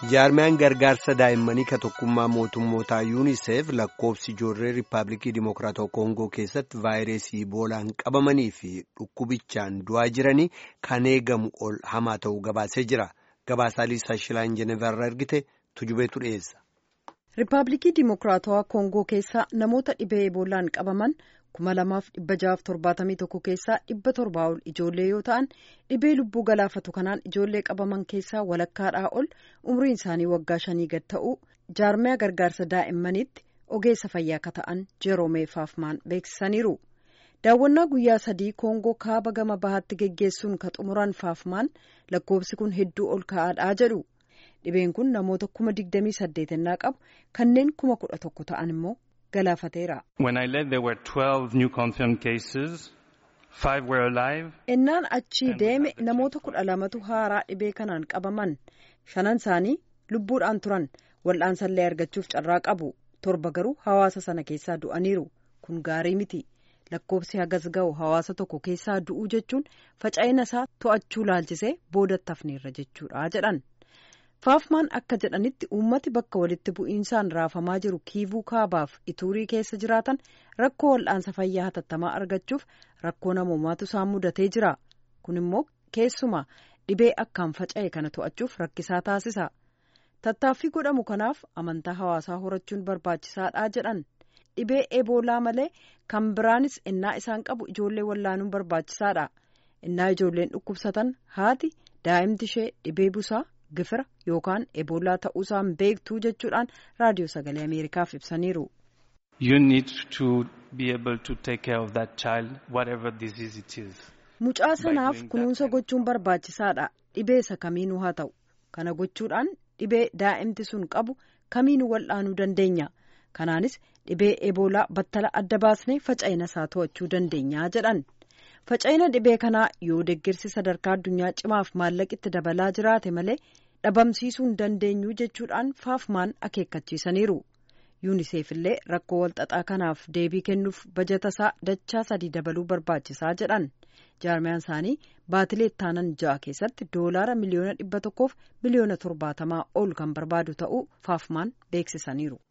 jaarmiyaan gargaarsa daa'immanii ka tokkummaa mootummootaa yuuniseef lakkoofsi ijoollee riippaabilikii dimokiraatawaa koongoo keessatti vaayirasii iboolaan qabamanii fi dhukkubichaan du'aa jiranii kan eegamu ol hamaa ta'uu gabaasee jira gabaasaa liisaa shilaan jenevarraa ergite tujubeetu dhiyeessa. riippaabilikii dimokiraatawaa koongoo keessaa namoota dhibee iboolaan qabaman. kuma lamaaf dhibba jahaaf torbaatamii tokko keessaa dhibba torbaa ol ijoollee yoo ta'an dhibee lubbuu galaafatu kanaan ijoollee qabaman keessaa walakkaadhaa ol umriin isaanii waggaa shanii gad ta'uu jaarmiyaa gargaarsa daa'immaniitti ogeessa fayyaa akka ta'an jeroomee faafmaan beeksisaniiru daawwannaa guyyaa sadii koongoo kaaba gama bahaatti geggeessuun ka xumuran faafmaan lakkoofsi kun hedduu ol ka'aadhaa jedhu dhibeen kun namoota kuma digdamii saddeetannaa qabu kanneen kuma kudha tokko ta'an immoo. ennaan achii deeme namoota kudha lamatu haaraa dhibee kanaan qabaman shanan isaanii lubbuudhaan turan wal'aansallee argachuuf carraa qabu torba garuu hawaasa sana keessaa du'aniiru kun gaarii miti lakkoofsi hagas ga'u hawaasa tokko keessaa du'uu jechuun faca'ina isaa to'achuu laalchisee boodatti hafneerra jechuudha jedhan. faafmaan akka jedhanitti uummati bakka walitti bu'iinsaan raafamaa jiru kiivuu kaabaaf ituurii keessa jiraatan rakkoo wal'aansa fayyaa hatattamaa argachuuf rakkoo namoomaatu isaan mudatee jira kun immoo keessumaa dhibee akkaan faca'e kana to'achuuf rakkisaa taasisa tattaaffii godhamu kanaaf amantaa hawaasaa horachuun barbaachisaadha jedhan dhibee eboolaa malee kan biraanis innaa isaan qabu ijoollee wallaanuun barbaachisaadha innaa ijoolleen dhukkubsatan haati daa'imti ishee dhibee busaa. gifira yookaan eboolaa ta'uusaan beektuu jechuudhaan raadiyoo sagalee ameerikaaf ibsaniiru. You need to be able to take care of that child whatever disease it is. Mucaa sanaaf kunuunsa gochuun barbaachisaadha dhibee isa kamiinuu haa ta'u kana gochuudhaan dhibee daa'imti sun qabu kamiinuu wal'aanuu dandeenya kanaanis dhibee eboolaa battala adda baasnee faca'ina isaa to'achuu dandeenya jedhan. faca'ina dhibee kanaa yoo deeggarsi sadarkaa addunyaa cimaaf maallaqitti dabalaa jiraate malee dhabamsiisuu hin dandeenyu jechuudhaan faafmaan akeekkachiisaniiru yuuniseef illee rakkoo walxaxaa kanaaf deebii kennuuf bajata isaa dachaa sadii dabaluu barbaachisaa jedhan jaarmiyaan isaanii baatilee ittaanan ja'a keessatti doolaara miliyoona dhibba tokkoof miliyoona torbaatamaa ol kan barbaadu ta'uu faafmaan beeksisaniiru.